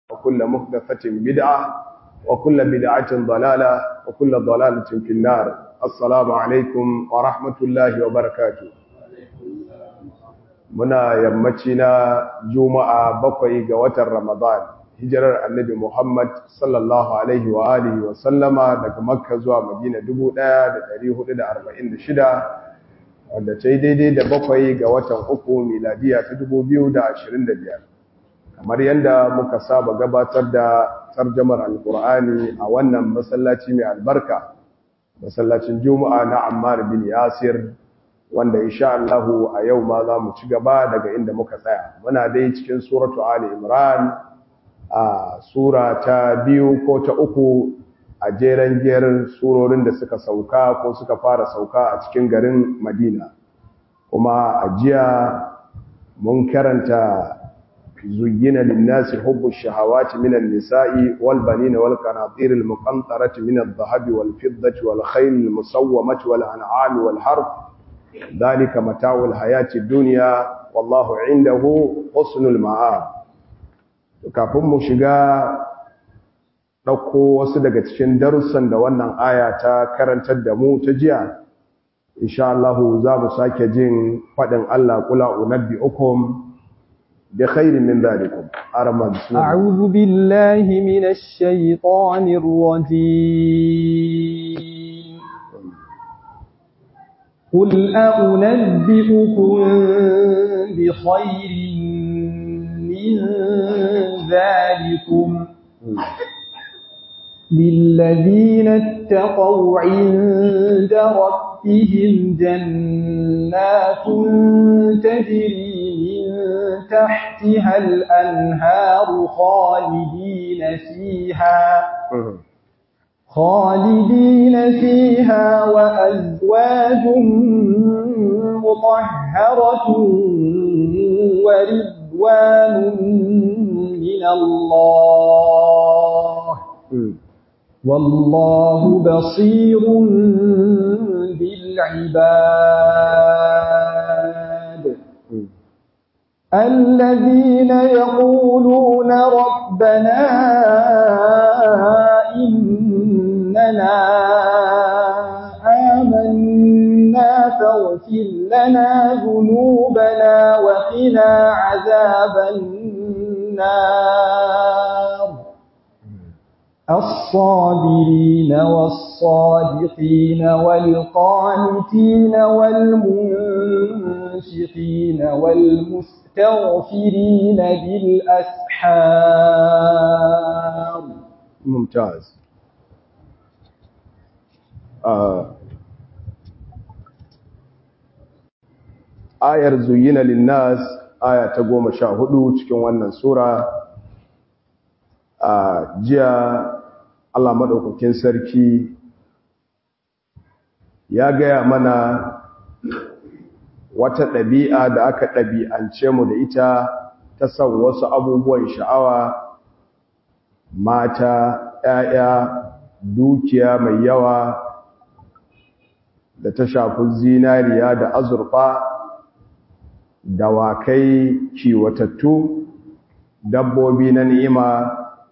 وكل محدثة بدعة وكل بدعة ضلالة وكل ضلالة في النار السلام عليكم ورحمة الله وبركاته muna yammaci na juma'a bakwai ga watan ramadan hijirar annabi muhammad sallallahu alaihi wa alihi wa sallama daga makka zuwa madina 1446 wanda ta yi daidai da bakwai ga watan uku miladiya ta 2025 kamar yadda muka saba gabatar da tarjamar alkur'ani a wannan masallaci mai albarka masallacin juma'a na ammar bin yasir wanda insha Allahu a yau ma za mu ci gaba daga inda muka tsaya muna dai cikin suratu ali imran a sura ta biyu ko ta uku a jeren jerin surorin da suka sauka ko suka fara sauka a cikin garin madina kuma a jiya mun karanta zuyyina linnasi hubbu shahawati minan nisa'i wal banina wal qanatir al muqantarati min adh-dhahabi wal fiddati wal khayl al musawwamati wal an'ami wal harth ذلك متاع الحياة الدنيا والله عنده حسن المآب kafin mu shiga ɗauko wasu daga cikin darussan da wannan aya ta karantar da mu ta jiya insha Allah za mu sake jin faɗin Allah kula unabbi'ukum bi khairin min dhalikum arama bismillah a'udhu billahi minash shaitanir rajim قل أأنبئكم بخير من ذلكم للذين اتقوا عند ربهم جنات تجري من تحتها الأنهار خالدين فيها خالدين فيها وأزواج مطهرة ورضوان من الله والله بصير بالعباد الذين يقولون ربنا إننا آمنا فاغفر لنا ذنوبنا وقنا عذاب النار الصابرين والصادقين والقانتين والمنفقين والمستغفرين بالأسحار ممتاز ayar zuyina linnas aya ta goma sha hudu cikin wannan sura a jiya Allah maɗaukakin sarki ya gaya mana wata ɗabi'a da aka ɗabi'ance mu da ita ta san wasu abubuwan sha'awa mata ‘ya'ya dukiya mai yawa da ta shafi zinariya da azurfa dawakai kiwatattu dabbobi na ni'ima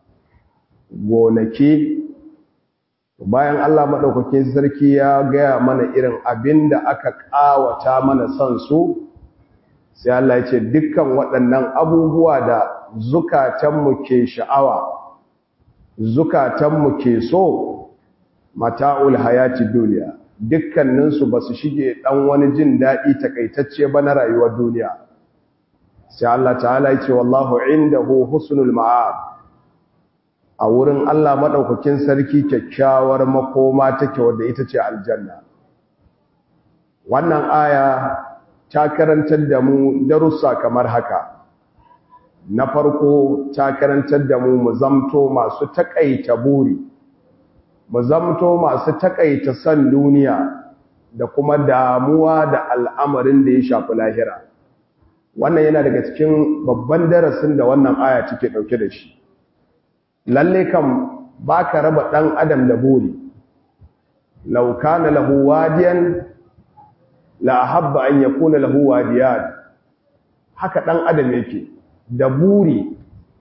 gonaki bayan Allah maɗaukakin sarki ya gaya mana irin abin da aka ƙawata mana son su sai Allah ya ce dukkan waɗannan abubuwa da zukatanmu ke sha'awa zukatanmu ke so mata'ul hayati duniya dukkaninsu ba su shige ɗan wani jin daɗi takaitacce ba na rayuwar duniya sai Allah ta'ala ya ce wallahu indahu husnul ma'ab a wurin Allah maɗaukakin sarki kyakkyawar makoma take wadda ita ce aljanna wannan aya ta karantar da mu darussa kamar haka na farko ta karantar da mu mu zamto masu takaita buri mu zamto masu takaita san duniya da kuma damuwa da al'amarin da ya shafi lahira wannan yana daga cikin babban darasin da wannan aya take dauke da shi lalle kam baka raba dan adam da buri law kana lahu wadiyan la ahabba an yakuna lahu wadiyan haka dan adam yake da buri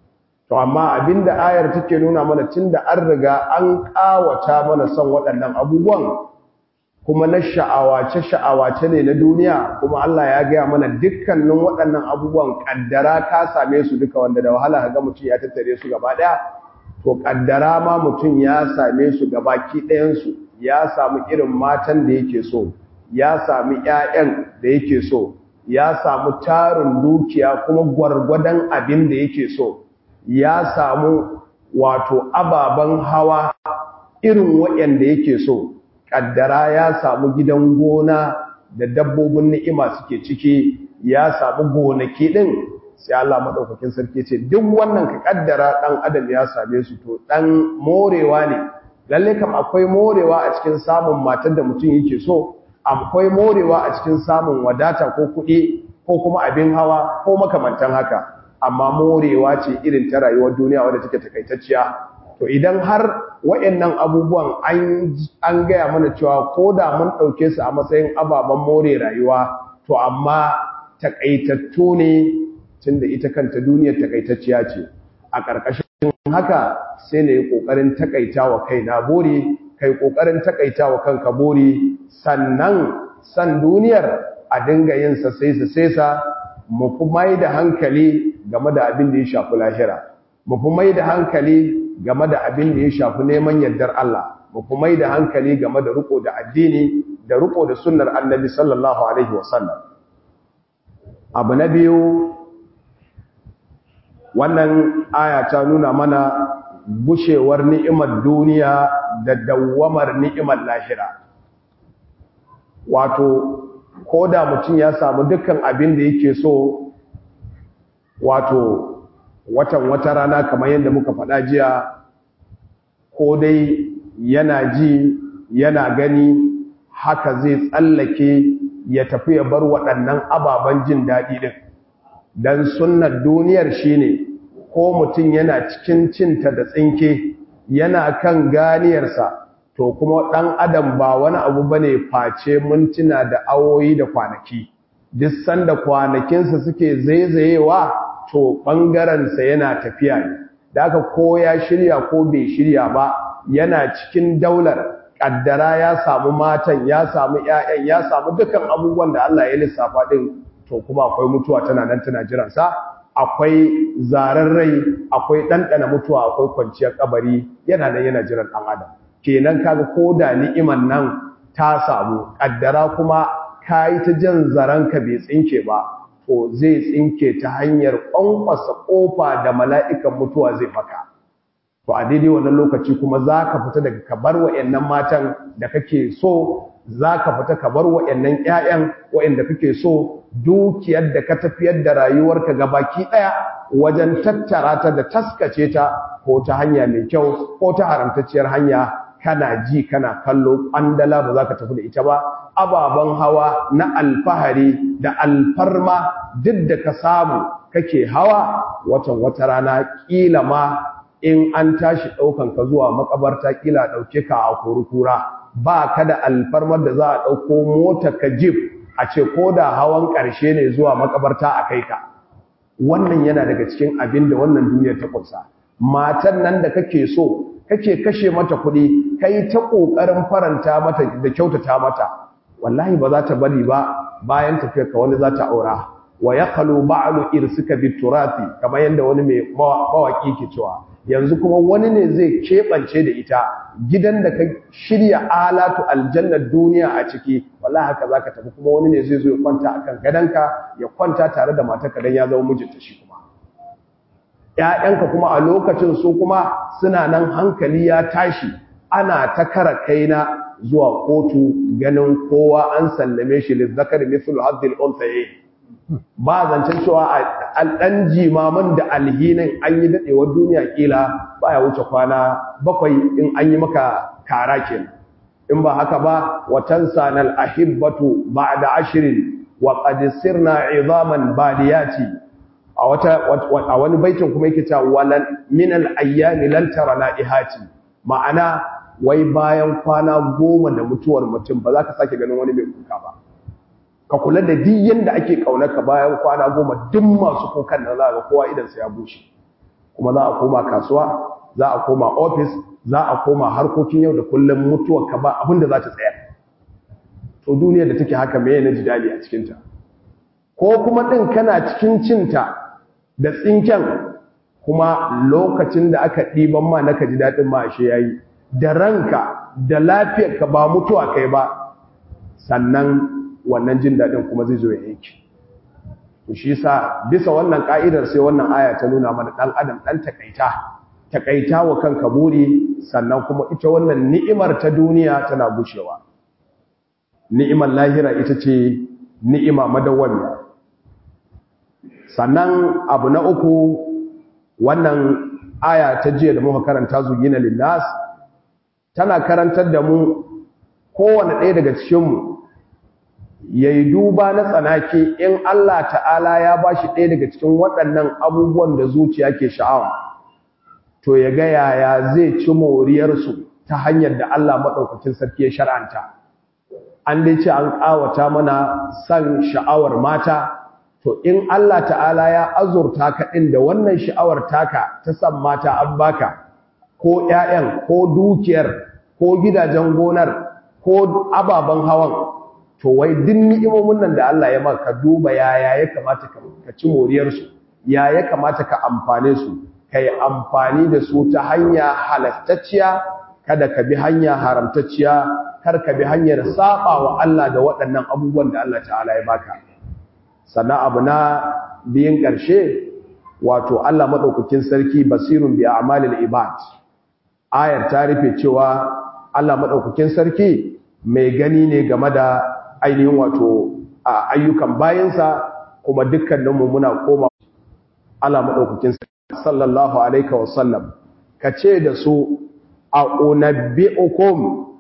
to amma abinda ayar take nuna mana tunda an riga an kawata mana son waɗannan abubuwan kuma na sha'awace sha'awace ne na duniya kuma Allah ya gaya mana dukkanin waɗannan abubuwan kaddara ka same su duka wanda da wahala ga mutum ya tattare su gaba ɗaya to kaddara ma mutum ya same su gabaki ɗayan su ya samu irin matan da yake so ya sami ƴaƴan da yake so ya samu tarin dukiya kuma gwargwadon abin da yake so ya samu wato ababen hawa irin waɗanda yake so ƙaddara ya samu gidan gona da dabbobin ni'ima suke ciki ya samu gonaki ɗin sai Allah maɗaukakin sarki ce duk wannan ka ƙaddara ɗan adam ya same su to ɗan morewa ne lalle kam akwai morewa a cikin samun matar da mutum yake so akwai morewa a cikin samun wadata ko kuɗi ko kuma abin hawa ko makamantan haka amma morewa ce irin ta rayuwar duniya wadda take takaitacciya to idan har wayannan abubuwan an an gaya mana cewa ko da mun dauke su a matsayin ababen more rayuwa to amma takaitattu ne tunda ita kanta duniyar takaitacciya ce a ƙarƙashin haka sai na yi ƙoƙarin takaitawa kaina bori kai ƙoƙarin takaitawa kanka bori sannan san duniyar a dinga yin sa sai sa sai sa mu fi mai da hankali game da abin da ya shafi lahira mu fi mai da hankali game da abin da ya shafi neman yardar Allah mu fi mai da hankali game da riko da addini da riko da sunnar annabi sallallahu alaihi wasallam abu na biyu wannan aya ta nuna mana bushewar ni'imar duniya da dawwamar ni'imar lahira wato ko da mutum ya samu dukkan abin da yake so wato watan wata rana kamar yadda muka faɗa jiya ko dai yana ji yana gani haka zai tsallake ya tafi ya bar waɗannan ababen jin daɗi ɗin don sunnar duniyar shine ko mutum yana cikin cinta da tsinke yana kan ganiyarsa to kuma ɗan adam ba wani abu bane face mintuna da awoyi da kwanaki duk sanda kwanakinsa suke zaizayewa to ɓangarensa yana tafiya ne da aka ko ya shirya ko bai shirya ba yana cikin daular ƙaddara ya samu matan ya samu ‘ya'yan ya samu dukkan abubuwan da Allah ya lissafa ɗin to kuma akwai mutuwa tana nan tana jiransa akwai zaren rai akwai ɗanɗana mutuwa akwai kwanciyar kabari yana nan yana jiran ɗan adam kenan kaga ko da ni'iman nan ta samu ƙaddara kuma ka yi ta jan zaranka bai tsinke ba to zai tsinke ta hanyar ƙwanƙwasa ƙofa da mala'ikan mutuwa zai maka to a daidai wannan lokaci kuma za ka fita daga kabar wa'yannan matan da kake so za ka fita kabar wa'yannan ‘ya'yan wa'yanda kake so dukiyar da ka tafiyar da rayuwarka gabaki ɗaya wajen tattara ta da taskace ta ko ta hanya mai kyau ko ta haramtacciyar hanya kana ji kana kallo ƙwandala ba za ka tafi da ita ba ababen hawa na alfahari da alfarma duk da ka samu kake hawa watan wata rana ƙila ma in an tashi ɗaukan ka zuwa makabarta ƙila ɗauke ka a kurukura ba ka da alfarmar da za a ɗauko mota ka jif a ce ko da hawan ƙarshe ne zuwa makabarta a kai ka wannan yana daga cikin abin da wannan duniyar ta kunsa matan nan da kake so kake kashe mata kuɗi kai ta ƙoƙarin faranta mata da kyautata mata wallahi ba za ta bari ba bayan tafiyar ka wani za ta aura wa yaqalu ba'lu irsika biturati kamar yanda wani mai mawaki ke cewa yanzu kuma wani ne zai keɓance da ita gidan da ka shirya alatu aljannar duniya a ciki wallahi haka zaka tafi kuma wani ne zai zo ya kwanta akan gadanka ya kwanta tare da matarka dan ya zama mijinta shi kuma ƴaƴanka kuma a lokacin su kuma suna nan hankali ya tashi ana ta kara kaina zuwa kotu ganin kowa an sallame shi lizzakar mithlu hadhil unthayayn ba zancen cewa a ɗan jimaman da alhinin an yi daɗewar duniya ƙila ba ya wuce kwana bakwai in an yi maka kara ke in ba haka ba watan sanal ahibbatu ba da ashirin wa ƙadisir na izaman badiyati a wani baitin kuma yake ta walan minal ayyami lantara na ihati ma'ana wai bayan kwana goma da mutuwar mutum ba za ka sake ganin wani mai kuka ba ka kula da duk yanda ake ka bayan kwana goma duk masu kukan nan za ga kowa idan sa ya bushe kuma za a koma kasuwa za a koma ofis za a koma harkokin yau da kullum mutuwa ka ba abin da za ta tsaya to duniyar da take haka meye na jidali a cikinta ko kuma ɗin kana cikin cinta da tsinken kuma lokacin da aka ɗiban ma naka ji daɗin ma ashe yayi da ranka da lafiyarka ba mutuwa kai ba sannan wannan jin daɗin kuma zai zo ya yanki shi sa bisa wannan ka'idar sai wannan aya ta nuna mana ɗan adam ɗan takaita takaita wa kanka buri sannan kuma ita wannan ni'imar ta duniya tana gushewa ni'imar lahira ita ce ni'ima madawwamiya sannan abu na uku wannan aya ta jiya da muka karanta zugina linnas tana karantar da mu kowane ɗaya daga cikinmu ya yi duba na tsanaki in Allah ta'ala ya ba shi ɗaya daga cikin waɗannan abubuwan da zuciya ke sha'awa to ya ga yaya zai ci moriyarsu ta hanyar da Allah maɗaukacin sarki ya shar'anta an dai ce an ƙawata mana san sha'awar mata to in Allah ta'ala ya azurta ka ɗin da wannan sha'awar taka ta san mata an baka ko ‘ya'yan ko dukiyar ko gidajen gonar ko ababen hawan to wai duk ni'imomin nan da Allah ya maka duba yaya ya kamata ka ci moriyarsu ya ya kamata ka amfane su ka yi amfani da su ta hanya halattacciya kada ka bi hanya haramtacciya kar ka bi hanyar saba wa Allah da waɗannan abubuwan da Allah ta'ala ya baka sannan abu na biyin ƙarshe wato Allah maɗaukakin sarki basirun bi a'malil ibad ayar ta rufe cewa Allah maɗaukakin sarki mai gani ne game da ainihin wato a ayyukan bayansa kuma dukkaninmu muna koma Allah maɗaukakin sarki sallallahu alaihi wasallam ka ce da su a unabbi'ukum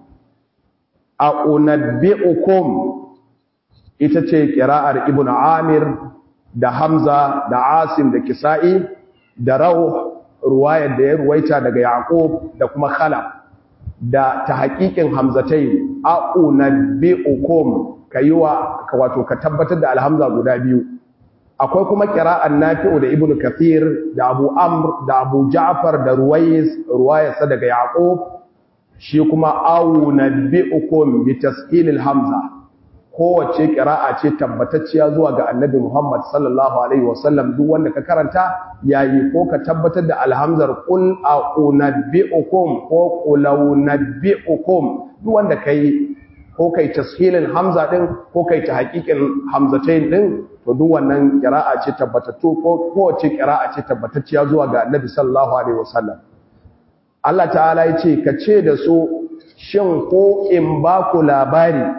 a unabbi'ukum ita ce ƙira'ar ibn amir da hamza da asim da kisa'i da rauh ruwayar da ya ruwaita daga yaqub da kuma khalaf da ta haƙiƙin hamzatai a unabbi'ukum kayiwa wato ka tabbatar da alhamza guda biyu akwai kuma ƙira'ar nafi'u da ibn kathir da abu amr da abu ja'far da ruwayis ruwayarsa daga yaqub shi kuma awunabbi'ukum bi tasqilil hamza kowace ƙira'a ce tabbatacciya zuwa ga annabi Muhammad sallallahu alaihi wasallam duk wanda ka karanta yayi ko ka tabbatar da alhamzar qul a'unabbi'ukum ko qulawnabbi'ukum duk wanda kai ko kai tashilin hamza din ko kai ta haƙiƙin hamzatain din to duk wannan ƙira'a ce tabbatattu ko kowace ƙira'a ce tabbatacciya zuwa ga annabi sallallahu alaihi wasallam Allah ta'ala ya ce ka ce da su shin ko in ba ku labari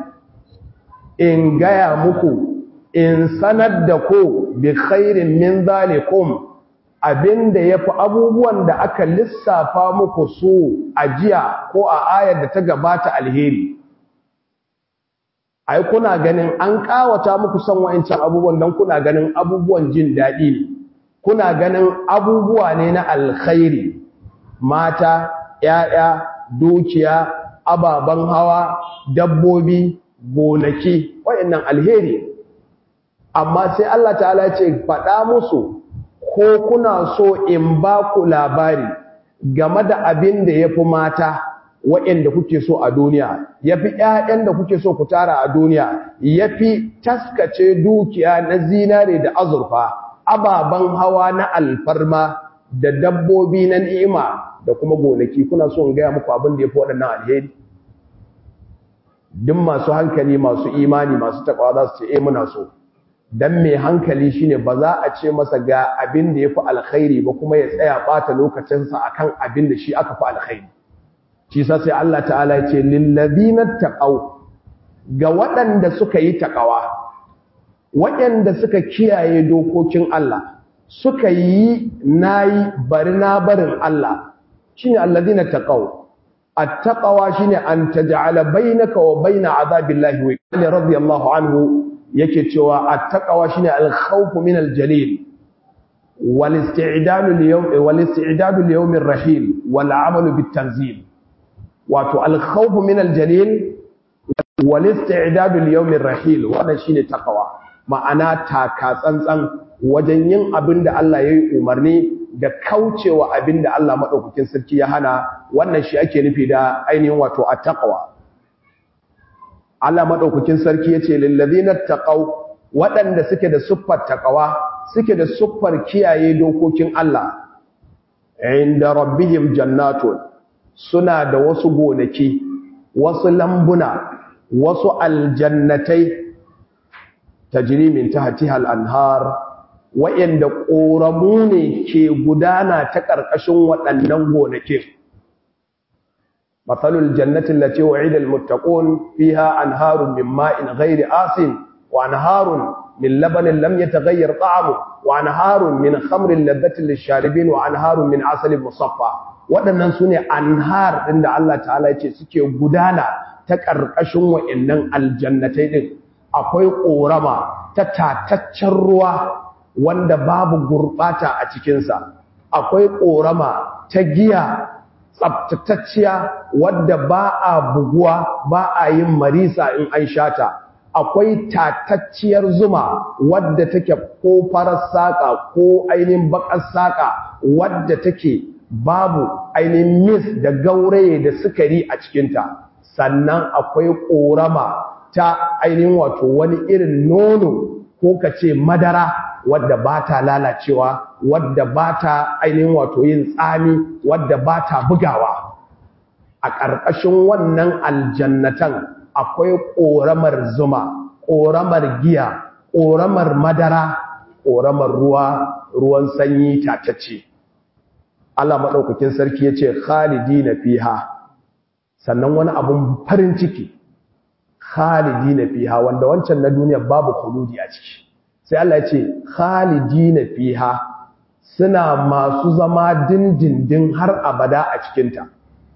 in gaya muku in sanar da ku bi khairin min zalikum abinda yafi abubuwan da aka lissafa muku su a jiya ko a ayar da ta gabata alheri ai kuna ganin an kawata muku son wa'ancan abubuwan dan kuna ganin abubuwan jin daɗi ne kuna ganin abubuwa ne na alkhairi mata ‘ya'ya dukiya ababen hawa dabbobi gonaki wayannan alheri amma sai Allah ta'ala ce faɗa musu ko kuna so in ba ku labari game da abin da ya fi mata wayanda kuke so a duniya ya fi ‘ya'yan da kuke so ku tara a duniya ya fi taskace dukiya na zinare da azurfa ababen hawa na alfarma da dabbobi na ni'ima da kuma gonaki kuna so in gaya muku abin da ya fi waɗannan alheri duk masu hankali masu imani masu takawa za su ce eh muna so dan mai hankali shine ba za a ce masa ga abin da yafi alkhairi ba kuma ya tsaya bata lokacinsa akan abin da shi aka fi alkhairi shi sa sai Allah ta'ala ya ce lil ladina taqaw ga waɗanda suka yi takawa waɗanda suka kiyaye dokokin Allah suka yi nayi bari na barin Allah shine alladina taqaw التقوى شيني أن تجعل بينك وبين عذاب الله وقال رضي الله عنه يكتوى التقوى شيني الخوف من الجليل والاستعداد اليوم والاستعداد اليوم الرحيل والعمل بالتنزيل واتو الخوف من الجليل والاستعداد اليوم الرحيل وانا شيني تقوى ma'ana taka tsantsan wajen yin abin da Allah ya yi umarni da kaucewa abin da Allah maɗaukakin sarki ya hana wannan shi ake nufi da ainihin wato a taƙawa Allah maɗaukakin sarki ya ce lillazina taqaw waɗanda suke da siffar taƙawa suke da siffar kiyaye dokokin Allah inda rabbihim jannatun suna da wasu gonaki wasu lambuna wasu aljannatai tajri min tahtiha al-anhar wa'inda ƙoramu ne ke gudana ta ƙarƙashin waɗannan gonakin matsalul jannatin lati wa'ida al-muttaqun fiha anharun min ma'in ghairi asin wa anharun min labanin lam yataghayyar ta'amu wa anharun min khamrin ladhatin lisharibin wa anharun min asalin musaffa waɗannan sune anhar ɗin da Allah ta'ala ya ce suke gudana ta ƙarƙashin wa'innan aljannatai ɗin akwai ƙorama ta tataccen ruwa wanda babu gurɓata a cikinsa akwai ƙorama ta giya tsabtatacciya wadda ba a buguwa ba a yin marisa in an shata akwai tatacciyar zuma wadda take ko farar saƙa ko ainihin baƙar saƙa wadda take babu ainihin mis da gauraye da sukari a cikinta sannan akwai ƙorama ta ainihin wato wani irin nono ko ka ce madara wadda ba ta lalacewa wadda ba ta ainihin wato yin tsami wadda ba ta bugawa a ƙarƙashin wannan aljannatan akwai ƙoramar zuma ƙoramar giya ƙoramar madara ƙoramar ruwa ruwan sanyi tatacce Allah maɗaukakin sarki ya ce khalidi na fiha sannan wani abun farin ciki khalidina fiha wanda wancan na duniya babu khuludi a ciki sai Allah ya ce khalidina fiha suna masu zama dindindin har abada a cikin ta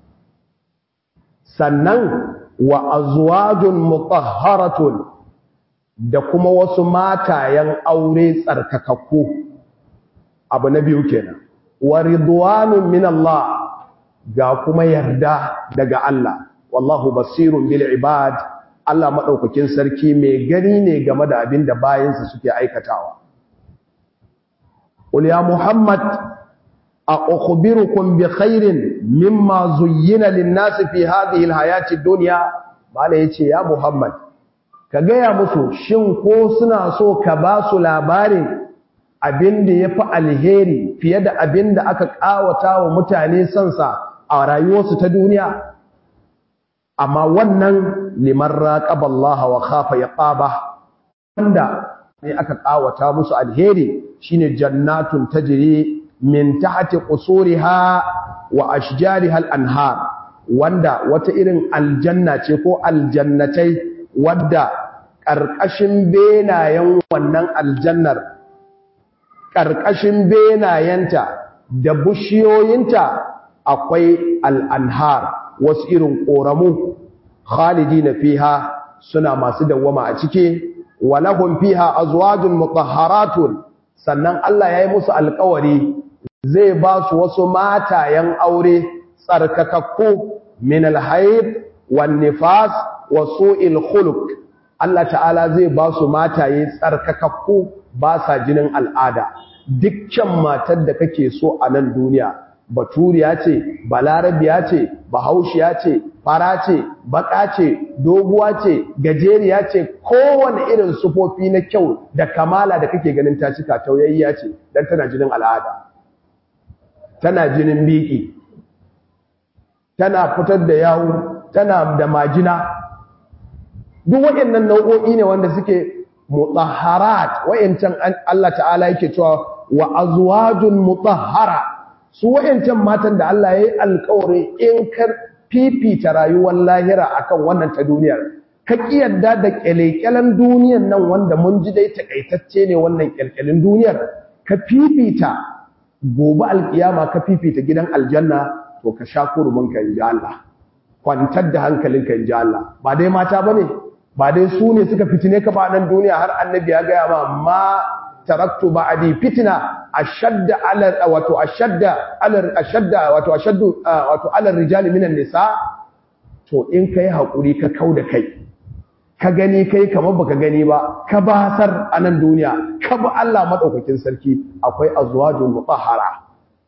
sannan wa azwajun mutahharatun da kuma wasu matayen aure tsarkakakku abu na biyu kenan wa ridwanun min Allah ga kuma yarda daga Allah wallahu basirun bil ibad Allah maɗaukakin sarki mai gani ne game da abin da bayansa suke aikatawa. Qul ya Muhammad a ukhbirukum bi khairin mimma zuyyina lin-nasi fi hadhihi al-hayati ad-dunya bala yace ya Muhammad ka gaya musu shin ko suna so ka ba su labarin abin da yafi alheri fiye da abin da aka kawata wa mutane sansa a rayuwarsu ta duniya amma wannan liman raqaba Allah wa khafa yaqaba wanda ne aka kawata musu alheri shine jannatun tajri min tahti qusuriha wa ashjariha al-anhar wanda wata irin aljanna ce ko aljannatai wadda karkashin benayen wannan aljannar karkashin benayenta da bushiyoyinta akwai al-anhar wasu irin ƙoramu khalidi na fiha suna masu dawwama a ciki walahum fiha azwajun mutahharatun sannan Allah ya yi musu alƙawari zai ba su wasu matayen aure tsarkakakku min alhayd wan nifas wa su'il khuluq Allah ta'ala zai ba su mataye tsarkakakku ba sa jinin al'ada dukkan matar da kake so a nan duniya baturiya ce balarabiya ce bahaushiya ce fara ce baka ce doguwa ce gajeriya ce kowane irin sufofi na kyau da kamala da kake ganin ta cika tauyayya ce dan tana jinin al'ada tana jinin biki tana fitar da yawu tana da majina duk waɗannan nau'o'i ne wanda suke mutahharat wayancan Allah ta'ala yake cewa wa azwajun mutahhara su wayancan matan da Allah ya yi alƙawari in ka fifita rayuwar lahira akan wannan ta duniyar ka kiyarda da kyalekyalen duniyar nan wanda mun ji dai takaitacce ne wannan kyalkyalin duniyar ka fifita gobe alkiyama ka fifita gidan aljanna to ka sha kurumin ka inji Allah kwantar da hankalinka inji Allah ba dai mata bane ba dai su ne suka fitine ka ba nan duniya har annabi ya gaya ma ma taraktu ba'di fitna ashadda ala wato ashadda ala ashadda wato ashaddu wato ala rijal minan nisa to in kai hakuri ka kauda kai ka gani kai kamar baka gani ba ka basar a nan duniya ka bi Allah madaukakin sarki akwai azwajul mutahhara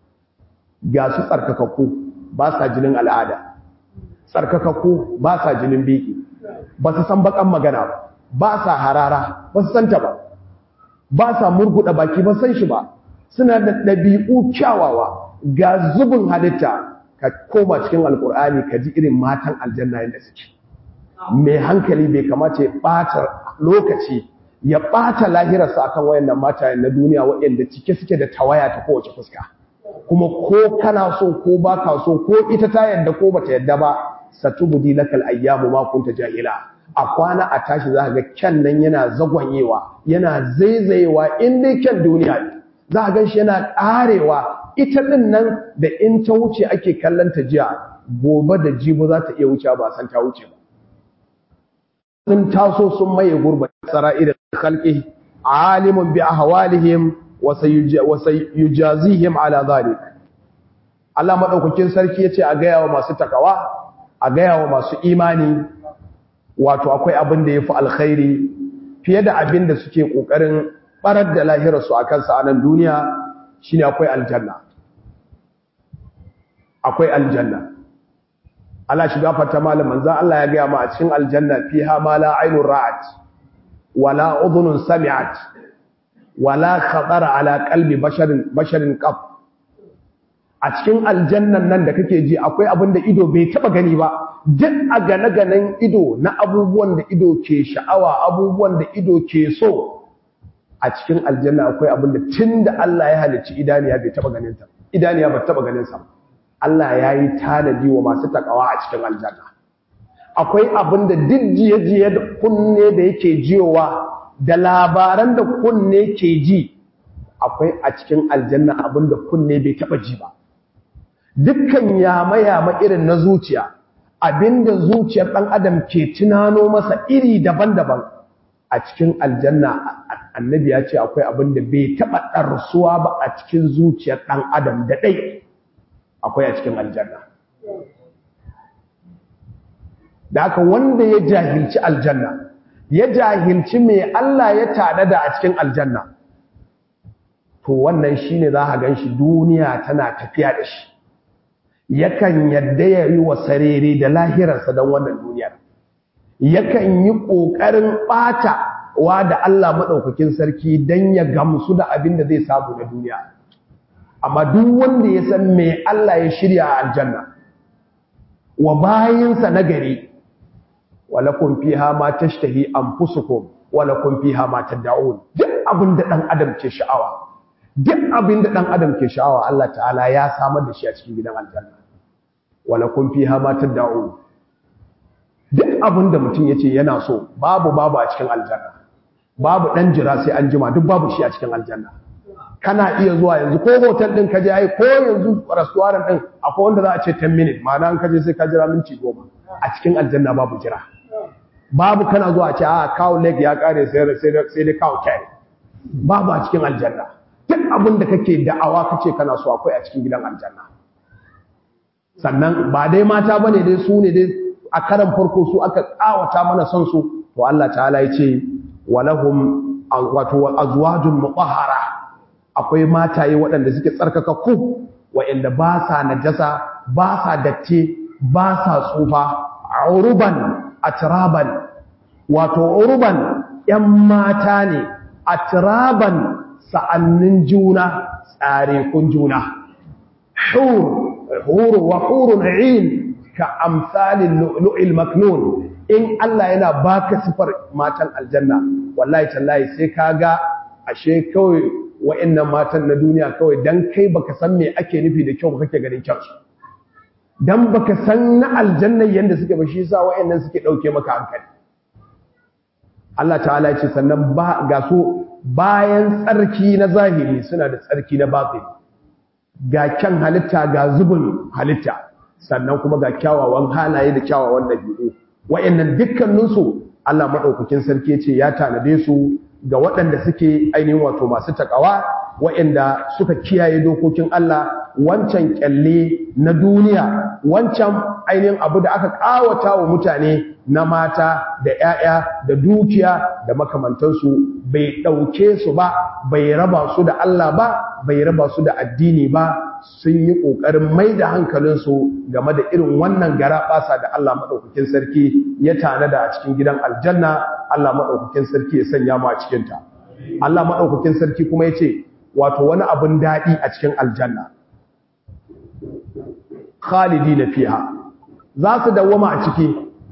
ga su tsarkakakku ba sa jinin al'ada tsarkakakku ba sa jinin biki ba su san bakan magana ba ba sa harara ba su santa ba ba sa murguɗa baki ba san shi ba suna da ɗabi'u kyawawa ga zubin halitta ka koma cikin alkur'ani ka ji irin matan aljanna yadda suke mai hankali bai kamata ya ɓata lokaci ya ɓata lahirarsa akan wayannan mata na duniya waɗanda cike suke da tawaya ta kowace fuska kuma ko kana so ko baka so ko ita ta yadda ko bata yadda ba satubudi lakal ayyamu ma kunta jahila a kwana a tashi za ga kyan nan yana zagwanyewa yana zaizayewa in dai kyan duniya ne za a gan shi yana ƙarewa ita ɗin nan da in ta wuce ake kallon ta jiya gobe da jibo za ta iya wuce ba san ta wuce ba sun taso sun maye gurba sara'ir khalqi alimun bi ahwalihim wa sayujazihim ala zalik Allah madaukakin sarki yace a gaya wa masu takawa a gaya wa masu imani wato akwai abin da yafi alkhairi fiye da abin da suke kokarin barar da lahirarsu akan sa a nan duniya shine akwai aljanna akwai aljanna Allah shiga fata malam manzo Allah ya gaya ma a cikin aljanna fiha ma la aynun ra'at wala udhunun sami'at wala khatara ala qalbi basharin basharin qab a cikin aljannan nan da kake ji akwai abin da ido bai taba gani ba duk a gane-ganen ido na abubuwan da ido ke sha'awa abubuwan da ido ke so a cikin aljanna akwai abin da tunda Allah ya halicci idaniya bai taba ganin sa idaniya ba taba ganin sa Allah ya yi tanadi wa masu takawa a cikin aljanna akwai abin da jiye-jiye da kunne da yake jiyowa da labaran da kunne ke ji akwai a cikin aljanna abin da kunne bai taba ji ba dukkan yama-yama irin na zuciya abinda zuciyar ɗan adam ke tunano masa iri daban-daban a cikin aljanna annabi ya ce akwai abin da bai taɓa ɗarsuwa ba a cikin zuciyar ɗan adam da ɗai akwai a cikin aljanna da haka wanda ya jahilci aljanna ya jahilci mai Allah ya tada da a cikin aljanna to wannan shine za a gan shi duniya tana tafiya da shi yakan yadda ya yi wa sarere da lahirarsa don wannan duniyar yakan yi ƙoƙarin ɓata wa da Allah maɗaukakin sarki don ya gamsu da abin da zai samu na duniya amma duk wanda ya san me Allah ya shirya a aljanna wa bayinsa na gari walakum fiha ma tashtahi anfusukum walakum fiha ma tad'un duk abin da dan adam ke sha'awa duk abin da dan adam ke sha'awa Allah ta'ala ya samar da shi a cikin gidan aljanna walakum fiha ma tad'un duk abin da mutum yace yana so babu babu a cikin aljanna babu dan jira sai an jima duk babu shi a cikin aljanna kana iya zuwa yanzu ko hotel din kaje ai ko yanzu restaurant din akwai wanda za a ce 10 minutes ma'ana an kaje sai ka jira minti 10 a cikin aljanna babu jira babu kana zuwa a ce a cow leg ya kare sai sai sai da cow tail babu a cikin aljanna duk abin da kake da'awa kace kana so akwai a cikin gidan aljanna sannan ba dai mata bane dai su ne dai a karan farko su aka kawata mana son su to Allah ta'ala ya ce walahum wato azwajun mutahhara akwai mataye waɗanda suke tsarkakakku waɗanda ba sa najasa ba sa datti ba sa tsufa uruban atraban wato uruban ƴan mata ne atraban sa'annin juna tsare kun juna hur hur wa hurun 'ain ka amsalin lu'lu'il maknun in Allah yana baka sifar matan aljanna wallahi tallahi sai kaga ashe kawai wa'annan matan na duniya kawai dan kai baka san me ake nufi da kyau kake ganin kyau dan baka san na aljanna yanda suke ba shi yasa wa'annan suke dauke maka hankali Allah ta'ala ya ce sannan ba ga su bayan tsarki na zahiri suna da tsarki na batini ga kyan halitta ga zubin halitta sannan kuma ga kyawawan halaye da kyawawan dabi'u wa'annan dukkaninsu Allah madaukakin sarki ce ya tanade su ga waɗanda suke ainihin wato masu takawa waɗanda suka kiyaye dokokin Allah wancan kyalle na duniya wancan ainihin abu da aka ƙawata wa mutane na mata da 'ya'ya da dukiya da makamantansu bai ɗauke su ba bai raba su da Allah ba bai raba su da addini ba sun yi ƙoƙarin mai da hankalinsu game da irin wannan gara ɓasa da Allah maɗaukakin sarki ya tanada a cikin gidan aljanna Allah maɗaukakin sarki ya sanya mu a cikinta Allah maɗaukakin sarki kuma ya ce wato wani abin daɗi a cikin aljanna khalidi na fiha za su dawwama a ciki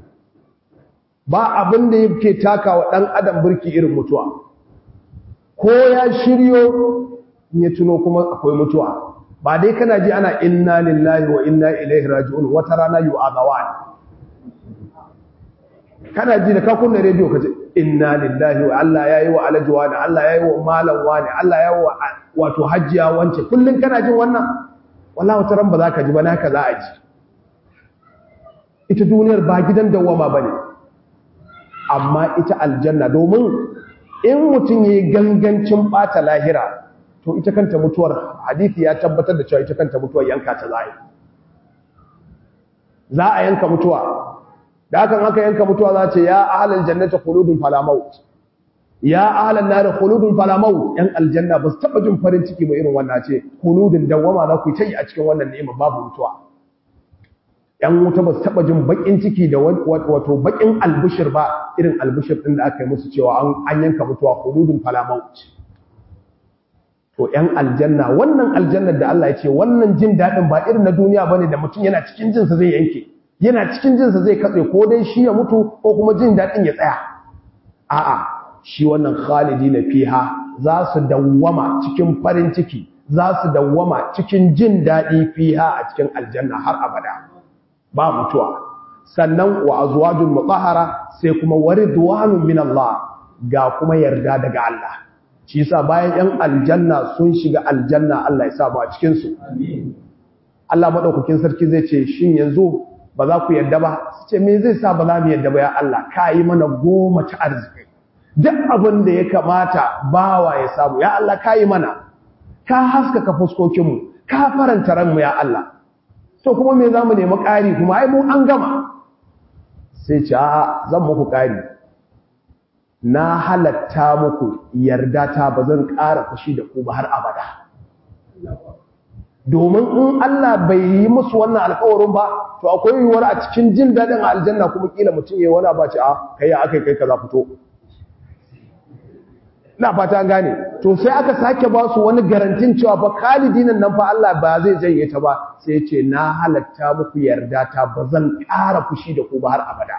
ba abin da yake taka wa ɗan adam birki irin mutuwa ko ya shiryo ya tuno kuma akwai mutuwa ba dai kana ji ana inna lillahi wa inna ilaihi raji'un wata rana yu'adawan kana ji da ka kunna rediyo kace inna lillahi wa Allah yayi wa alaji wani Allah yayi wa malam wani Allah yayi wa wato hajjiya wance kullun kana jin wannan wallahi wata ran ba za ka ji ba naka za a ji ita duniyar ba gidan dawama bane amma ita aljanna domin in mutum yayi gangancin bata lahira to ita kanta mutuwar hadisi ya tabbatar da cewa ita kanta mutuwar yanka ta zai za a yanka mutuwa da hakan aka yanka mutuwa za ce ya ahlal jannati khuludun fala maut ya ahlan nar khuludun fala maut yan aljanna ba su taba jin farin ciki ba irin wannan ce khuludun dawama za ku yi tayi a cikin wannan ni'ima babu mutuwa yan wuta ba su taba jin bakin ciki da wato bakin albushir ba irin albushir din da aka yi musu cewa an yanka mutuwa khuludun fala maut to ‘yan aljanna wannan aljannar da Allah ya ce wannan jin daɗin ba irin na duniya ba ne da mutum yana cikin jinsa zai yanke yana cikin jinsa zai katse ko dai shi ya mutu ko kuma jin daɗin ya tsaya a'a shi wannan khalidi na fiha za su dawwama cikin farin ciki za su dawwama cikin jin daɗi fiha a cikin aljanna har abada ba mutuwa sannan wa azwajul mutahhara sai kuma waridwanun min Allah ga kuma yarda daga Allah shi yasa bayan yan aljanna sun shiga aljanna Allah ya sa mu a cikin su Allah madaukakin sarki zai ce shin yanzu ba za ku yadda ba su ce me zai sa ba za mu yadda ba ya Allah ka yi mana goma ta arziki duk abin da ya kamata bawa ya samu ya Allah ka yi mana ka haskaka fuskokin mu ka faranta ranmu ya Allah to kuma me za mu nemi ƙari kuma ai mu an gama sai ce a zan muku ƙari na halatta muku yarda ta ba zan ƙara fushi da ku ba har abada domin in Allah bai yi musu wannan alƙawarin ba to akwai yiwuwar a cikin jin daɗin aljanna kuma kila mutum ya wani ba ce a kai ya aka kai kaza fito ina fata an gane to sai aka sake ba su wani garantin cewa fa kalidinan nan fa Allah ba zai janye ta ba sai ya ce na halatta muku yarda ta ba zan ƙara fushi da ku ba har abada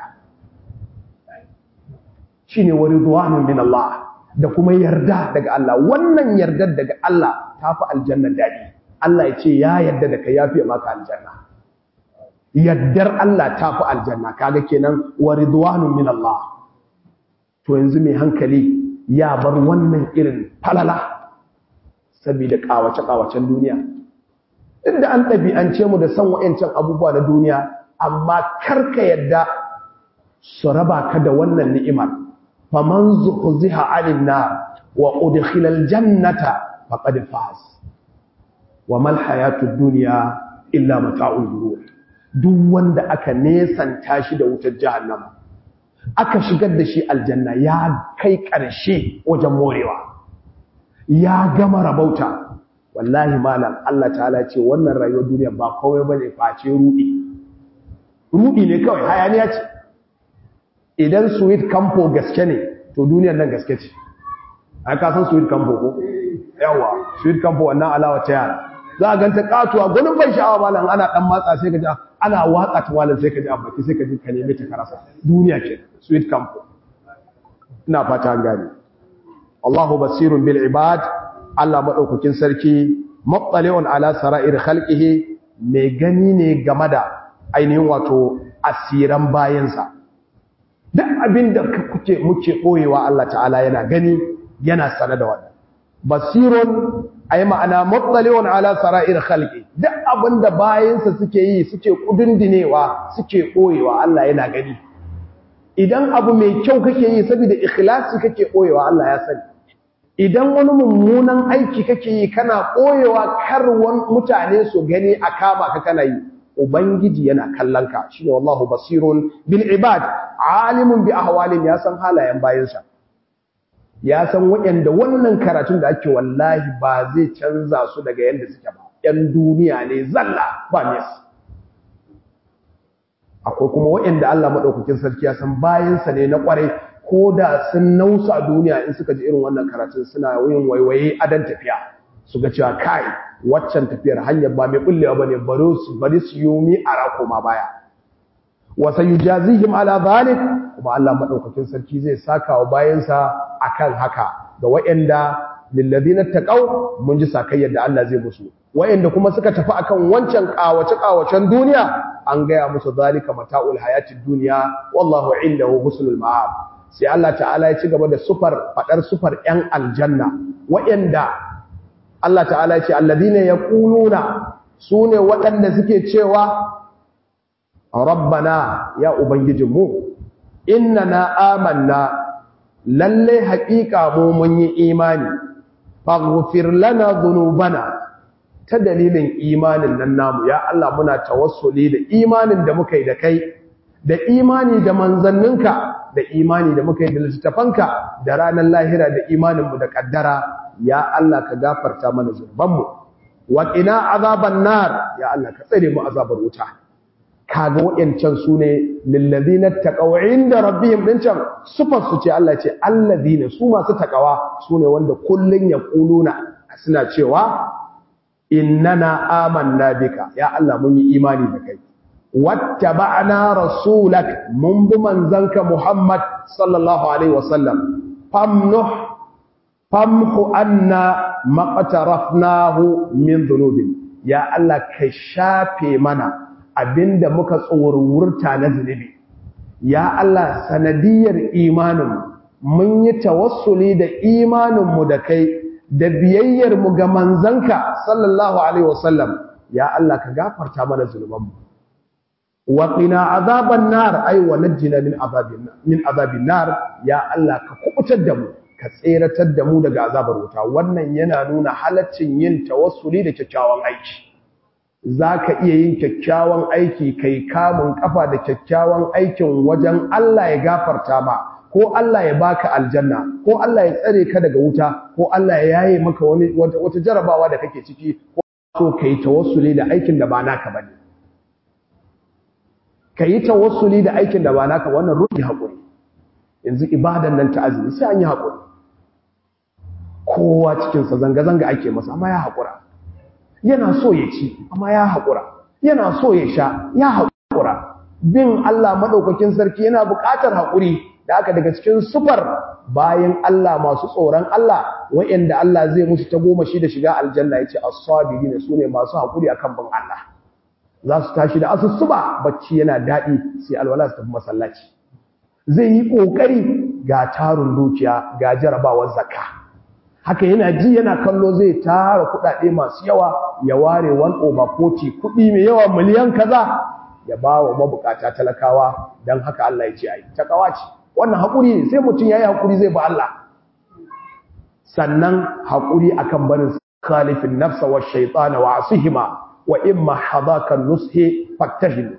shine wa ridwanun min Allah da kuma yarda daga Allah wannan yardar daga Allah tafi aljanna dadi Allah ya ce ya yarda da kai yafi maka aljanna yaddar Allah tafi aljanna kaga kenan wa ridwanun min Allah to yanzu mai hankali ya bar wannan irin falala saboda kawace kawacen duniya inda an ɗabi'ance mu da san wa'ancan abubuwa na duniya amma karka yadda su raba ka da wannan ni'imar faman zuhziha 'anil nar wa udkhila al-jannata faqad faz wa mal hayatud dunya illa mata'ul ghurur duk wanda aka nesanta shi da wutar jahannama aka shigar da shi aljanna ya kai ƙarshe wajen morewa ya gama rabauta wallahi malam Allah ta'ala ce wannan rayuwar duniya ba kawai bane face rudi rudi ne kawai hayaniya ce idan sweet campo gaske ne to duniyar nan gaske ce ai ka san sweet campo ko yawa sweet campo wannan alawa ta yara za a ganta katuwa gwanin ban sha'awa malam ana dan matsa sai ka ji ana watsa ta malam sai ka ji a baki sai ka ji ka nemi ta karasa duniya ke sweet campo ina fata an gane Allahu basirun bil ibad Allah madaukakin sarki muttali'un ala sara'ir khalqihi mai gani ne game da ainihin wato asiran bayansa duk abin da kuke muke boyewa Allah ta'ala yana gani yana sana da wannan basirun ai ma'ana muttali'un ala sara'ir khalqi duk abinda bayansa suke yi suke kudundinewa suke koyewa Allah yana gani idan abu mai kyau kake yi saboda ikhlasi kake koyewa Allah ya sani idan wani mummunan aiki kake yi kana koyewa karwan mutane su gani a kama ka kana yi ubangiji yana kallon ka shine wallahu basirun bil ibad alimun bi ahwalin ya san halayen bayansa ya san waɗanda wannan karatun da ake wallahi ba zai canza su daga yadda suke ba 'yan duniya ne zalla ba mes akwai kuma waɗanda Allah maɗaukakin sarki ya san bayansa ne na ƙwarai ko da sun nausa duniya in suka ji irin wannan karatun suna yin waiwaye adan tafiya su ga cewa kai waccan tafiyar hanyar ba mai bullewa bane bari su bari su yomi a rako ma baya wa sayujazihim ala zalik kuma Allah maɗaukakin sarki zai saka wa bayansa akan haka ga waɗanda lilladina taqaw mun ji sakayyar da Allah zai musu wayanda kuma suka tafi akan wancan kawace kawacen duniya an gaya musu zalika mata'ul hayatid dunya wallahu indahu husnul ma'ab sai Allah ta'ala ya ci gaba da sufar fadar sufar yan aljanna wayanda Allah ta'ala ya ce alladina yaquluna sune waɗanda suke cewa rabbana ya ubangijinmu innana amanna lalle haƙiƙa mu mun yi imani faghfir lana dhunubana ta dalilin imanin nan namu ya Allah muna tawassuli da imanin da muka yi da kai da imani da manzanninka da imani da muka yi da littafanka da ranar lahira da imaninmu da kaddara ya Allah ka gafarta mana zunubanmu wa qina azaban nar ya Allah ka tsare mu azabar wuta kaga wayancan sune lillazina taqaw inda rabbihim din can sufar su ce Allah ce allazina su masu takawa sune wanda kullun yaquluna suna cewa innana amanna bika ya Allah mun yi imani da kai wattaba'na rasulak mun bi manzanka Muhammad sallallahu alaihi wasallam famnuh famhu anna maqtarafnahu min dhunubin ya Allah ka shafe mana abinda muka tsorurta na zunubi ya Allah sanadiyar imanin mun yi tawassuli da imaninmu da kai da biyayyarmu ga manzanka sallallahu alaihi wasallam ya Allah ka gafarta mana zunubanmu wa qina azaban nar ay wa najjina min azabin min azabin nar ya Allah ka kubutar da mu ka tseratar da mu daga azabar wuta wannan yana nuna halaccin yin tawassuli da kyakkyawan aiki zaka iya yin kyakkyawan aiki kai kamun kafa da kyakkyawan aikin wajen Allah ya gafarta ma ko Allah ya baka aljanna ko Allah ya tsare ka daga wuta ko Allah ya yaye maka wani wata jarabawa da kake ciki ko so kai tawassuli da aikin da ba naka bane kai tawassuli da aikin da ba naka wannan ruhi hakuri yanzu ibadan nan ta azumi sai an yi hakuri kowa cikin sa zanga zanga ake masa amma ya hakura yana so ya ci amma ya hakura yana so ya sha ya hakura bin Allah madaukakin sarki yana buƙatar hakuri da aka daga cikin sufar bayan Allah masu tsoron Allah wa'anda Allah zai musu ta goma shi da shiga aljanna yace as-sabirin sune masu hakuri akan bin Allah za su tashi da asusuba bacci yana dadi sai alwala su tafi masallaci zai yi kokari ga tarun dukiya ga jarabawar zakka haka yana ji yana kallo zai tara kudade masu yawa ya ware 1 over 40 kudi mai yawa miliyan kaza ya bawa mabukata talakawa dan haka Allah ya ce ai takawa ce wannan haƙuri ne sai mutum ya yi haƙuri zai ba Allah sannan haƙuri akan barin khalifin nafsa wa shaitana wa asihima wa imma hadaka nushi fattahim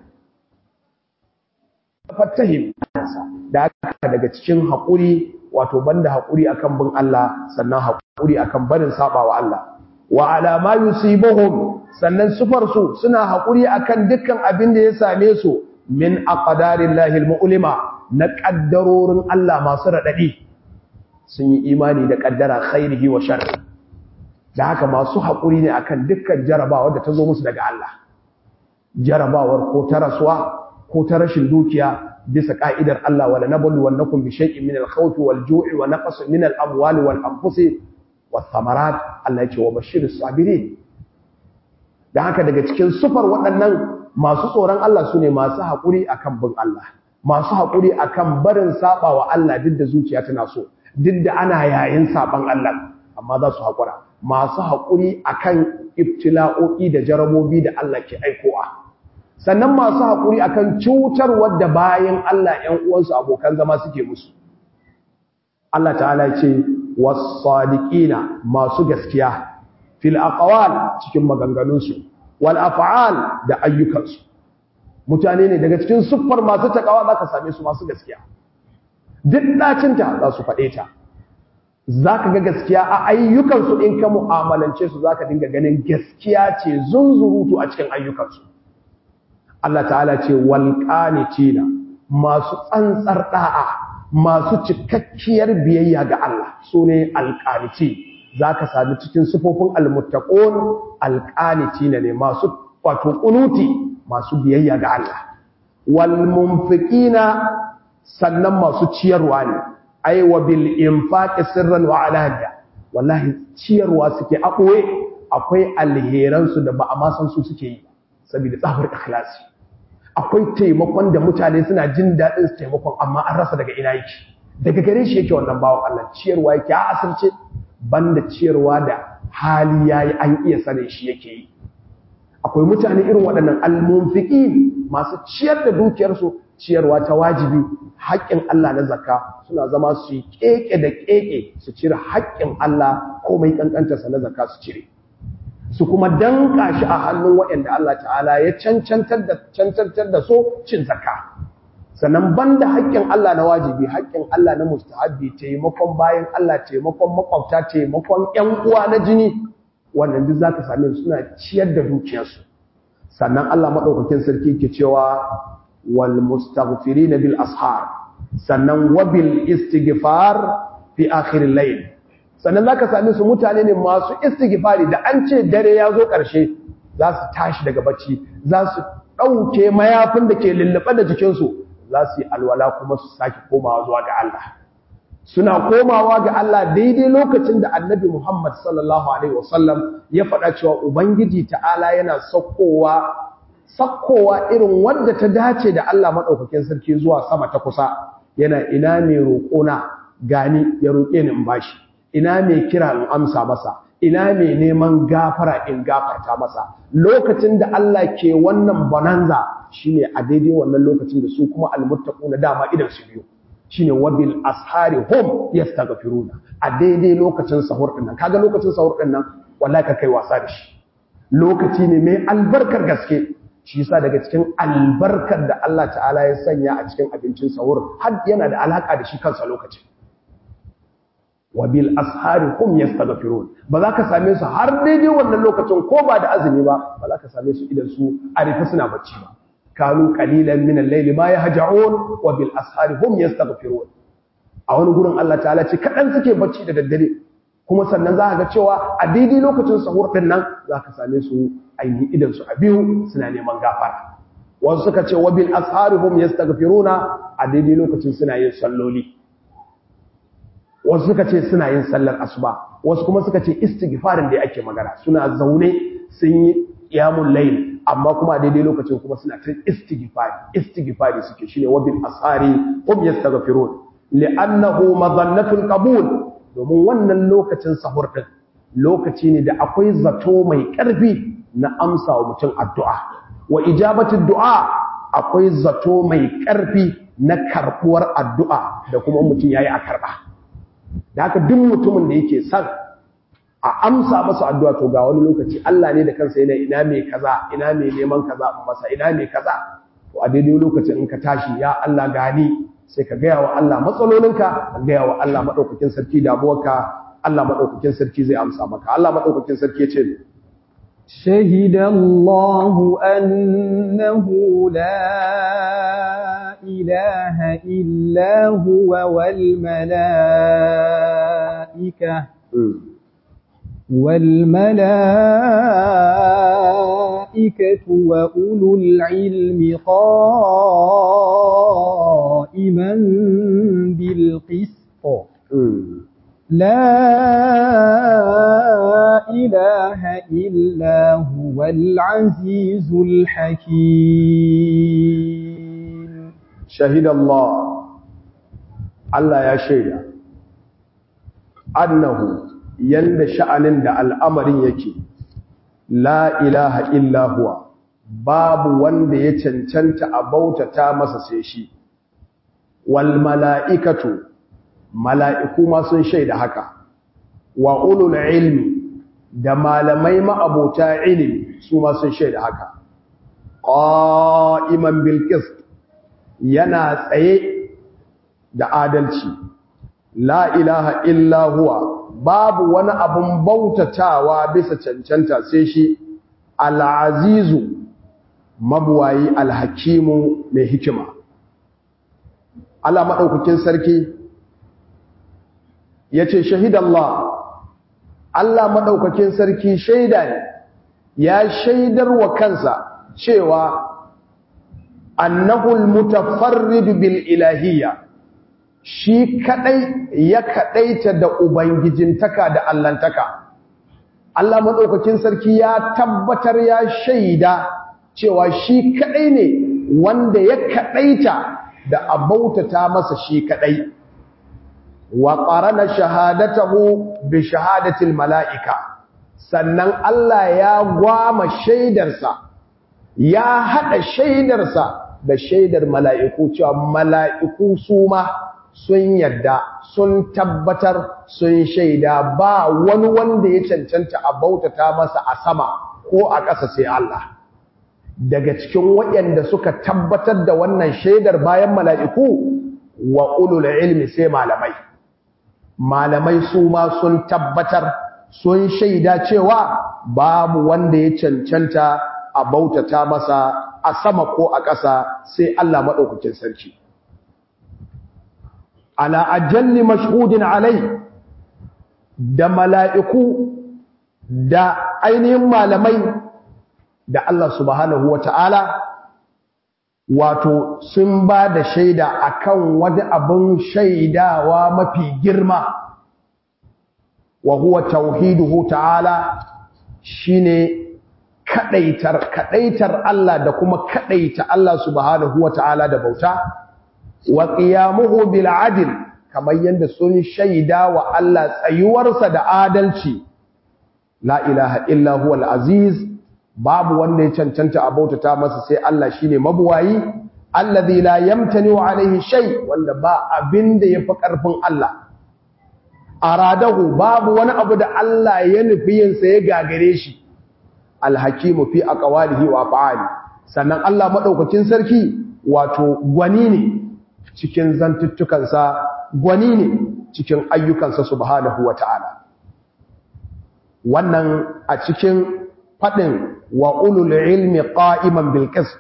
fattahim da aka daga cikin haƙuri wato banda haƙuri akan bin Allah sannan haƙuri akan barin sabawa Allah wa ala ma yusibuhum sannan sufar su suna haƙuri akan dukkan abin da ya same su min aqdarillahi almu'lima na ƙaddarorin Allah masu raɗaɗi sun yi imani da ƙaddara khairihi wa sharri da haka masu haƙuri ne akan dukkan jarabawar da ta zo musu daga Allah jarabawar ko ta rasuwa ko ta rashin dukiya bisa ka'idar Allah wala nablu wannakum bi shay'in min al-khawfi wal-ju'i wa naqsin min al-amwali wal-anfusi wath-thamarat Allah ya ce wa bashiris sabirin da haka daga cikin sufar waɗannan masu tsoron Allah sune masu haƙuri akan bin Allah masu haƙuri akan barin saba wa Allah duk da zuciya tana so duk da ana yayin saban Allah amma za su haƙura masu haƙuri akan ibtila'o'i da jarabobi da Allah ke aikowa sannan masu haƙuri akan cutarwar da bayan Allah ƴan uwansu abokan zama suke musu Allah ta'ala ce was-sadiqina masu gaskiya fil aqwal cikin maganganunsu wal af'al da ayyukansu mutane ne daga cikin siffar masu takawa za ka same su masu gaskiya duk ɗacinta za su faɗe ta zaka ga gaskiya a ayyukansu in ka mu'amalance su zaka dinga ganin gaskiya ce zunzurutu a cikin ayyukansu Allah ta'ala ce wal qanitina masu tsantsar da'a masu cikakkiyar biyayya ga Allah sune al qaniti zaka sami cikin sifofin al muttaqun al qanitina ne masu wato kunuti masu biyayya ga Allah wal munfiqina sannan masu ciyarwa ne ai wa bil infaqi sirran wa alaniya wallahi ciyarwa suke a ɓoye akwai alheran su da ba a ma san su suke yi saboda tsabar ikhlasi akwai taimakon da mutane suna jin daɗin su taimakon amma an rasa daga ina yake daga gare shi yake wannan bawan Allah ciyarwa yake a asirce banda ciyarwa da hali yayi an iya sanin shi yake yi akwai mutane irin waɗannan almunfiqin masu ciyar da dukiyarsu ciyarwa ta wajibi haƙƙin Allah na zakka suna zama su yi keke da keke su cire haƙƙin Allah komai kankantarsa na zakka su cire su kuma danka shi a hannun waɗanda Allah ta'ala ya cancantar da cancantar da so cin zakka sannan banda haƙƙin Allah na wajibi haƙƙin Allah na mustahabbi taimakon bayan Allah taimakon makwabta taimakon ƴan uwa na jini wannan duk zaka same su suna ciyar da dukiyarsu sannan Allah madaukakin sarki ke cewa wal mustaghfirin bil ashar sannan wabil istighfar fi akhir al-layl sannan zaka same su mutane ne masu istighfari da an ce dare ya zo ƙarshe za su tashi daga bacci za su ɗauke mayafin da ke lullube da jikinsu za su yi alwala kuma su sake komawa zuwa ga Allah suna komawa ga Allah daidai lokacin da annabi Muhammad sallallahu alaihi wasallam ya faɗa cewa ubangiji ta'ala yana sakkowa sakkowa irin wanda ta dace da Allah madaukakin sarki zuwa sama ta kusa yana ina mai roƙona gani ya roƙe ni in bashi ina mai kira in amsa masa ina mai neman gafara in gafarta masa lokacin da Allah ke wannan bonanza shine a daidai wannan lokacin da su kuma almuttaquna dama idan su biyu shine wabil ashari hum yastaghfiruna a daidai lokacin sahur din nan kaga lokacin sahur din nan wallahi ka kai wasa da shi lokaci ne mai albarkar gaske shi yasa daga cikin albarkar da Allah ta'ala ya sanya a cikin abincin sahur har yana da alaka da shi kansa lokacin wabil ashari hum yastaghfirun ba za ka same su har daidai wannan lokacin ko ba da azumi ba ba za ka same su idan su arifa suna bacci ba kanu qalilan min al-layli ma yahja'un wa bil ashari hum yastaghfirun a wani gurin Allah ta'ala ce kadan suke bacci da daddare kuma sannan za ka ga cewa a daidai lokacin sahur din nan za ka same su ainihin idan su a biyu suna neman gafara wasu suka ce wa bil ashari hum yastaghfiruna a daidai lokacin suna yin salloli wasu suka ce suna yin sallar asuba wasu kuma suka ce istighfarin da ake magana suna zaune sun yi qiyamul layl amma kuma daidai lokacin kuma suna ta istighfari istighfari suke shine wabil asari hum yastaghfirun li'annahu madhannatul qabul domin wannan lokacin sahur din lokaci ne da akwai zato mai karfi na amsa wa mutum addu'a wa ijabatu du'a akwai zato mai karfi na karbuwar addu'a da kuma mutum yayi a karba da haka duk mutumin da yake son a amsa masa addu'a to ga wani lokaci Allah ne da kansa yana ina mai kaza ina mai neman kaza masa ina mai kaza to a daidai lokacin in ka tashi ya Allah gani sai ka gaya wa Allah matsalolinka ka gaya wa Allah madaukakin sarki damuwarka Allah madaukakin sarki zai amsa maka Allah madaukakin sarki ya ce شهد الله أنه لا إله إلا هو والملائكة والملائكة وأولو العلم قائما بالقسط لا إله إلا هو العزيز الحكيم شهد الله الله يا شيخ أنه yanda sha'anin da al'amarin yake la ilaha illa huwa babu wanda ya cancanta a bautata masa sai shi wal mala'ikatu mala'iku ma sun shaida haka wa ulul ilmi da malamai ma'abota ilimi su ma sun shaida haka qa'iman bil qist yana tsaye da adalci la ilaha illa huwa babu wani abun bautatawa bisa cancanta sai shi al-azizu mabuwayi al-hakimu mai hikima Allah madaukakin sarki yace shahidallah Allah madaukakin sarki shaida ne ya shaidar wa kansa cewa annahul mutafarrid bil ilahiyya shi kadai ya kadaita da ubangijintaka da allantaka Allah madaukakin sarki ya tabbatar ya shaida cewa shi kadai ne wanda ya kadaita da abautata masa shi kadai wa qarana shahadatahu bi shahadatil malaika sannan Allah ya gwama shaidarsa ya hada shaidarsa da shaidar mala'iku cewa mala'iku su ma sun yadda sun tabbatar sun shaida ba wani wanda ya cancanta a bautata masa a sama ko a ƙasa sai Allah daga cikin waɗanda suka tabbatar da wannan shaidar bayan mala'iku wa ulul ilmi sai malamai malamai su ma sun tabbatar sun shaida cewa babu wanda ya cancanta a bautata masa a sama ko a ƙasa sai Allah maɗaukakin sarki ala ajalli mashhudin alai da mala'iku da ainihin malamai da Allah subhanahu wa ta'ala wato sun ba da shaida akan wani abin shaidawa mafi girma wa huwa tauhiduhu ta'ala shine kadaitar kadaitar Allah da kuma kadaita Allah subhanahu wa ta'ala da bauta wa qiyamuhu bil adl kamar yanda sun shaida wa Allah tsayuwarsa da adalci la ilaha illa huwal aziz babu wanda ya cancanta a bautata masa sai Allah shine mabuwayi allazi la yamtani wa alaihi shay wanda ba abin da yafi karfin Allah aradahu babu wani abu da Allah ya nufi yin sa ya gagare shi alhakimu fi aqwalihi wa af'ali sannan Allah madaukakin sarki wato gwani ne cikin zantuttukansa gwani ne cikin ayyukansa subhanahu wata'ala wannan a cikin fadin wa ulul ilmi qa'iman bil qist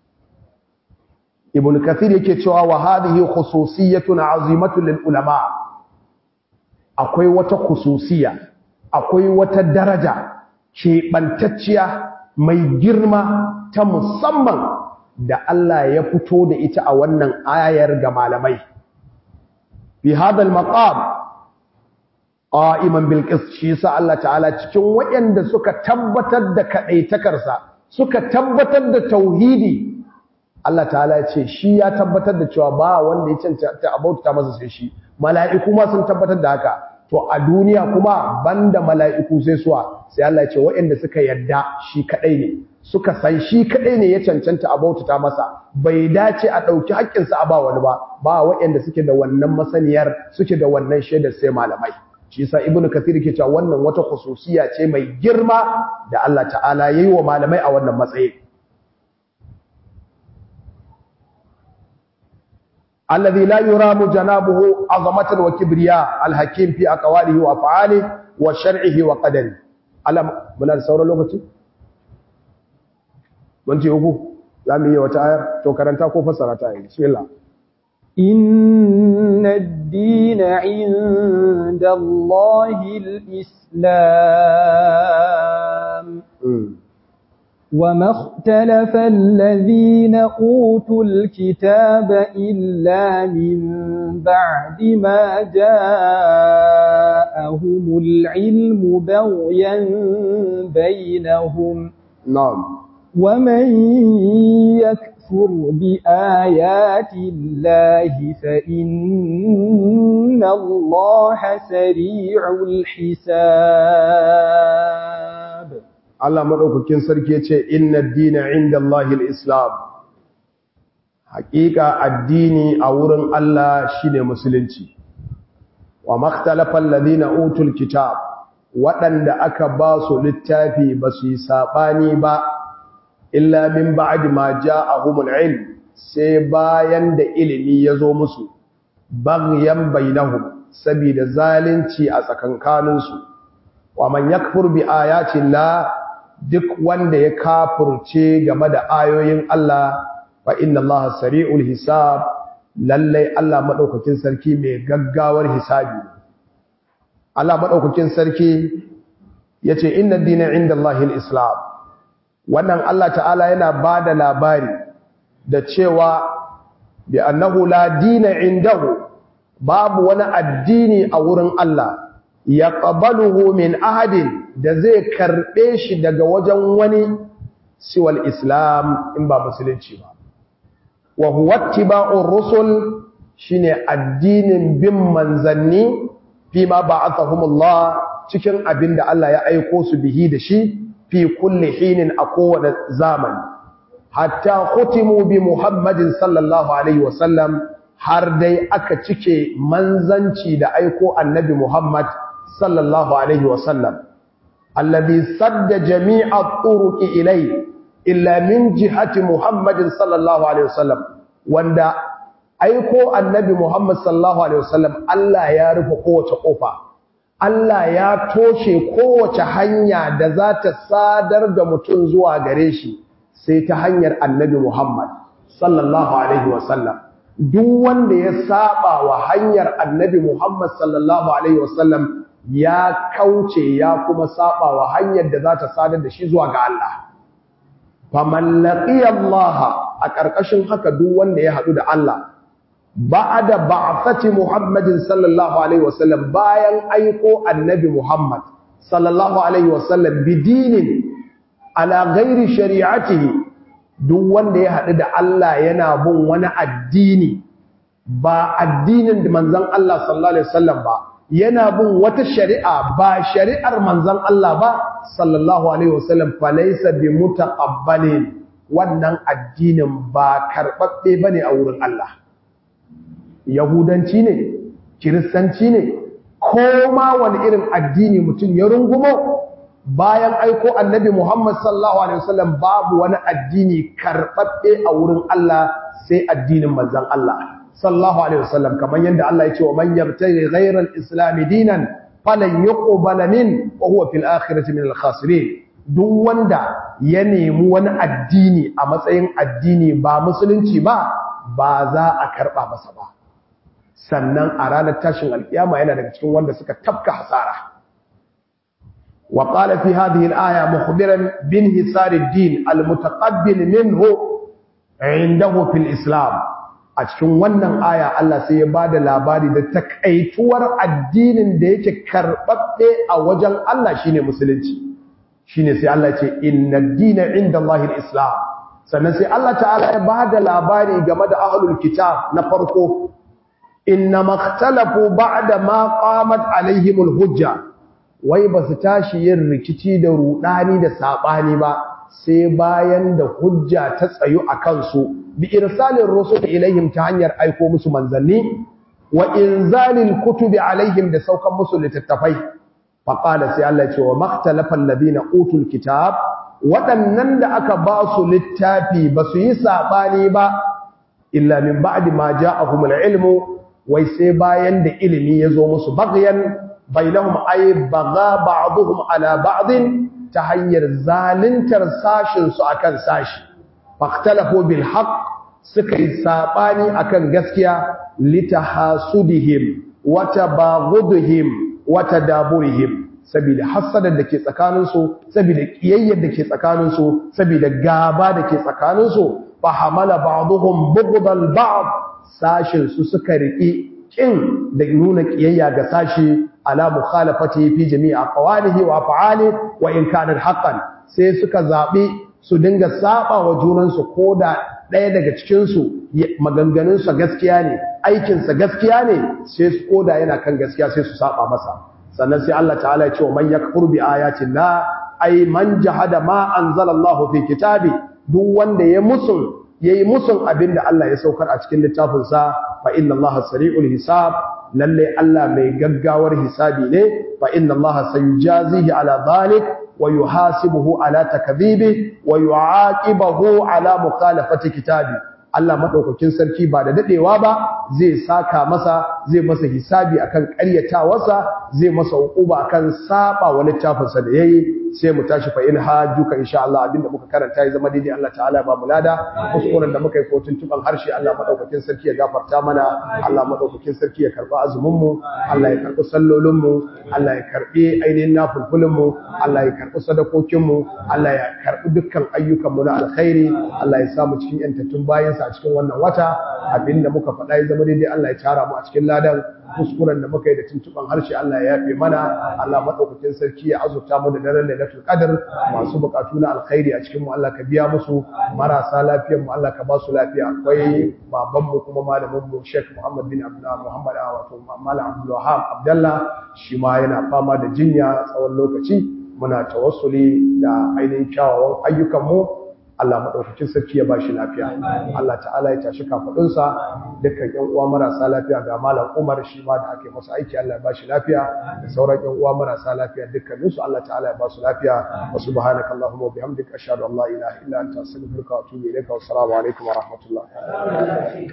ibn kathir yake cewa wa hadhihi khususiyatun azimatun lil ulama akwai wata khususiya akwai wata daraja keɓantacciya mai girma ta musamman da Allah ya fito da ita a wannan ayar ga malamai fi hadal maqam qa'iman bil qist shi sa Allah ta'ala cikin waɗanda suka tabbatar da kadaitakarsa suka tabbatar da tauhidi Allah ta'ala ya ce shi ya tabbatar da cewa ba wanda ya cancanta abauta masa sai shi mala'iku ma sun tabbatar da haka to a duniya kuma banda mala'iku sai suwa sai Allah ya ce waɗanda suka yadda shi kadai ne suka san shi kadai ne ya cancanta a bautata masa bai dace a ɗauki haƙƙinsa a ba wani ba ba waɗanda suke da wannan masaniyar suke da wannan shaidar sai malamai shi yasa ibnu kathir ke cewa wannan wata khususiya ce mai girma da Allah ta'ala yayi wa malamai a wannan matsayi alladhi la yuramu janabuhu azamatan wa kibriya alhakim fi aqwalihi wa af'alihi wa shar'ihi wa qadari alam muna da sauran lokaci mun ce uku zamu yi wata ayar to karanta ko fassara ta yi bismillah إن الدين عند الله الإسلام وما اختلف الذين أوتوا الكتاب إلا من بعد ما جاءهم العلم بغيا بينهم نعم ومن يكفر بآيات الله فإن الله سريع الحساب Allah madaukakin sarki yace inna ad-dina 'inda Allahi al-islam haqiqa addini a wurin Allah shine musulunci wa makhtalafa alladhina utul kitab waɗanda aka ba su littafi ba su yi sabani ba illa min ba'di ma ja'ahumul ilm sai bayan da ilimi ya zo musu baghyan bainahum saboda zalunci a tsakankaninsu wa man yakfur bi ayatin la duk wanda ya kafurce game da ayoyin Allah fa inna Allah sari'ul hisab lallai Allah madaukakin sarki mai gaggawar hisabi Allah madaukakin sarki yace inna dina inda Allahil islam wannan Allah ta'ala yana bada labari da cewa bi annahu la dina indahu babu wani addini a wurin Allah ya qabaluhu min ahadin da zai karbe shi daga wajen wani siwal islam in ba musulunci ba wa huwa ittiba'ur rusul shine addinin bin manzanni fima ba'athahumullah cikin abinda Allah ya aiko su bihi da shi fi kulli hinin a kowane zamani hatta khutimu bi Muhammadin sallallahu alaihi wasallam har dai aka cike manzanci da aiko annabi Muhammad sallallahu alaihi wasallam alladhi sadda jami'a turuqi ilai illa min jihati Muhammadin sallallahu alaihi wasallam wanda aiko annabi Muhammad sallallahu alaihi wasallam Allah ya rufe kowace kofa Allah ya toshe kowace hanya da za ta sadar da mutum zuwa gare shi sai ta hanyar annabi Muhammad sallallahu alaihi wasallam duk wanda ya saba wa hanyar annabi Muhammad sallallahu alaihi wasallam ya kauce ya kuma saba wa hanyar da za ta sadar da shi zuwa ga Allah faman laqiya Allah a ƙarƙashin haka duk wanda ya haɗu da Allah ba'da ba'athati Muhammadin sallallahu alaihi wasallam bayan aiko annabi Muhammad sallallahu alaihi wasallam bidinin ala ghairi shari'atihi duk wanda ya haɗu da Allah yana bin wani addini ba addinin da manzon Allah sallallahu alaihi wasallam ba yana bin wata shari'a ba shari'ar manzon Allah ba sallallahu alaihi wasallam fa laysa bi mutaqabbalin wannan addinin ba karbabbe bane a wurin Allah yahudanci ne kiristanci ne ko ma wani irin addini mutum ya rungumo bayan aiko annabi Muhammad sallallahu alaihi wasallam babu wani addini karbabbe a wurin Allah sai addinin manzon Allah sallallahu alaihi wasallam kamar yadda Allah ya ce wa man yabtaghi ghayra al-islam dinan falan yuqbala min wa huwa fil akhirati min al-khasirin duk wanda ya nemi wani addini a matsayin addini ba musulunci ba ba za a karba masa ba sannan a ranar tashin alkiyama yana daga cikin wanda suka tafka hasara وقال في هذه الآية مخبرا بانهسار الدين المتقبل منه عنده في الإسلام أتكون ونن آية الله سيباد لاباري دا تكأيتور الدين دا يتكربت أوجل الله شيني مسلنتي شيني سي الله إن الدين عند الله الإسلام سنسي الله تعالى يباد لاباري قمد أهل الكتاب نفرقه إنما اختلفوا بعد ما قامت عليهم الهجة wai ba su tashi yin rikici da rudani da sabani ba sai bayan da hujja ta tsayu a kansu bi irsalin rusul ilaihim ta hanyar aiko musu manzanni wa inzalil kutubi alaihim da saukan musu littattafai fa qala sai Allah ce wa makhtalafa alladhina utul kitab waɗannan da aka ba su littafi ba su yi sabani ba illa min ba'di ma ja'ahumul ilmu wai sai bayan da ilimi ya zo musu baghyan bainahum ay baga ba'dhum ala ba'd ta hanyar zalintar sashin su akan sashi fahtalafu bil haqq suka yi sabani akan gaskiya litahasudihim wa tabaghudihim wa tadaburihim saboda hasadar da ke tsakanin su saboda kiyayyar da ke tsakanin su saboda gaba da ke tsakanin su fa hamala ba'dhum bughdal ba'd sashin su suka riki kin da nuna kiyayya ga sashi ala mukhalafati fi jami'i aqwalihi wa af'ali wa in kana haqqan sai suka zabi su dinga saba wa junan su koda daya daga cikin su maganganun sa gaskiya ne aikin sa gaskiya ne sai su koda yana kan gaskiya sai su saba masa sannan sai Allah ta'ala ya ce man yakfur bi ayati la ay man jahada ma anzalallahu fi kitabi duk wanda ya musun yayi musun abinda Allah ya saukar a cikin littafin sa fa inna Allah sari'ul hisab lalle Allah mai gaggawar hisabi ne fa inna Allah sayujazihi ala dhalik wa yuhasibuhu ala takdhibi wa yu'aqibuhu ala mukhalafati kitabi Allah madaukakin sarki ba da dadewa ba zai saka masa zai masa hisabi akan ƙaryatawarsa zai masa hukuma akan saba wa littafinsa da yayi sai mu tashi fa in hajjuka insha Allah abinda muka karanta ya zama daidai Allah ta'ala ba mu lada kuskuren da muka yi ko tuntuban harshe Allah madaukakin sarki ya gafarta mana Allah madaukakin sarki ya karba azumin mu Allah ya karbi sallolin mu Allah ya karbi ainihin nafulfulin mu Allah ya karbi sadakokin mu Allah ya karbi dukkan ayyukan mu na alkhairi Allah ya samu cikin yantattun bayansa a cikin wannan wata abinda muka faɗa ya zama daidai Allah ya tara mu a cikin ladan kuskuren da muka yi da tuntuban harshe Allah ya yafe mana Allah madaukakin sarki ya azurta mu da daren lailatul qadr masu bukatu na alkhairi a cikin mu Allah ka biya musu marasa lafiyar mu Allah ka ba su lafiya akwai baban mu kuma malamin mu Sheikh Muhammad bin Abdullah Muhammad wato Malam Abdul Wahab Abdullah shi ma yana fama da jinya tsawon lokaci muna tawassuli da ainihin kyawawan ayyukan mu Allah maɗaukakin sarki ya ba shi lafiya. Allah ta'ala ya tashi kafaɗunsa dukkan ‘yan uwa marasa lafiya ga Malam Umar shi ma da ake masa aiki Allah ya ba shi lafiya da sauran ‘yan uwa marasa lafiya dukkaninsu Allah ta'ala ya ba su lafiya wa subhanaka Allahumma wa bihamdika ashhadu an la ilaha illa anta astaghfiruka wa atubu ilayka wa assalamu alaikum wa rahmatullah.